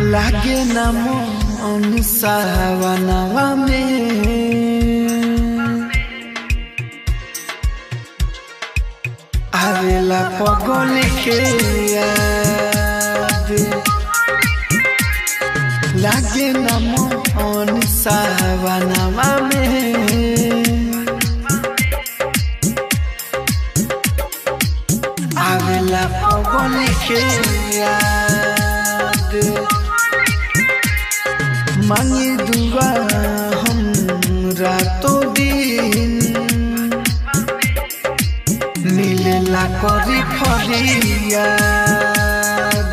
लागे न मन सावनवा में आवेला पगल के याद लागे न मन सावनवा में आवेला पगल के याद मांगे दुआ हम रातों दिन मिलेला करी फरियाद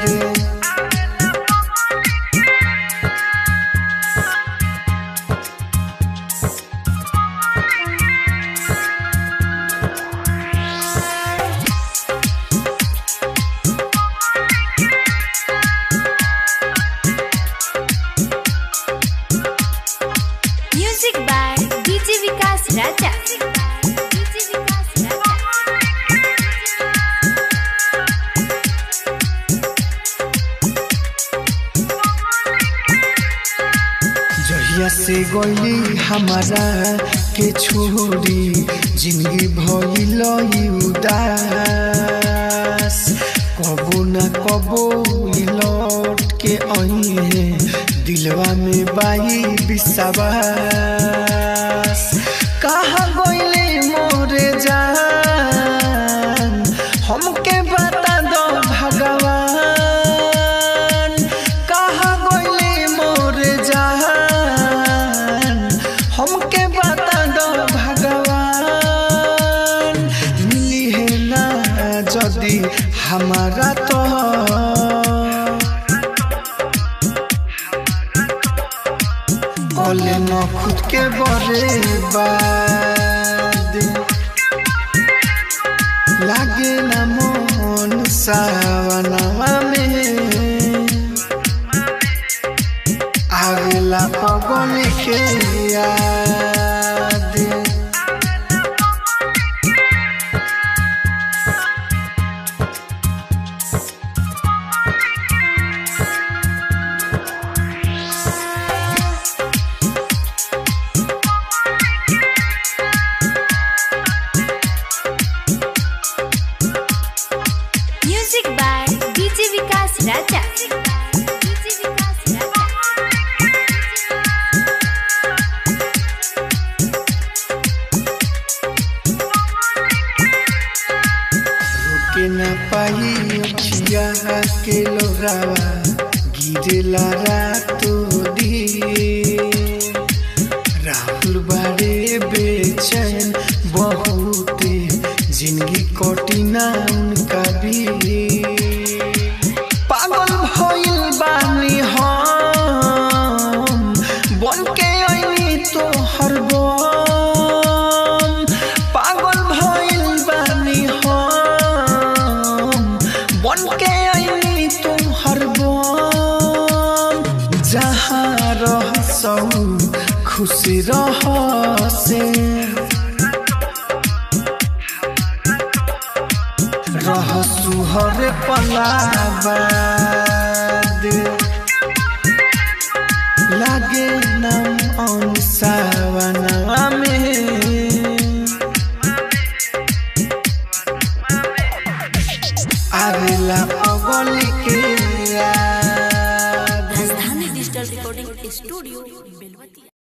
Music by DJ Vikas Raja. DJ Vikas Raja. जहिया से गईली हमारा के छोड़ी जिंदगी भइल उदास कबो न कबो ई लौट के अइहे दिलवा में बाई विश्वास कहाँ गईले मोरे जान हमके बता दो भगवान कहाँ गईले मोरे जान हमके बता दो भगवान मिली है ना जदी हमारा तो बोले न खुद के बरे बाद लागे न मन सावनवा में आवेला पगल के याद Music by DJ Vikas Raja. DJ Vikas Raja. रोके न पाई अखिया के लोरावा गिरेला रातो दिन राहुल बारे बेचैन बहुते जिंदगी कटिना उनका भी पागल भइल बानी हम बन के अइनी तो हर बम पागल भइल बानी हम बन के अइनी तो हर बम जहाँ रह खुश रह से रह सुहर पलाबाद लागे नम अन सावनवा में आवेला पगल के याद राजधानी डिजिटल रिकॉर्डिंग स्टूडियो बेलवतिया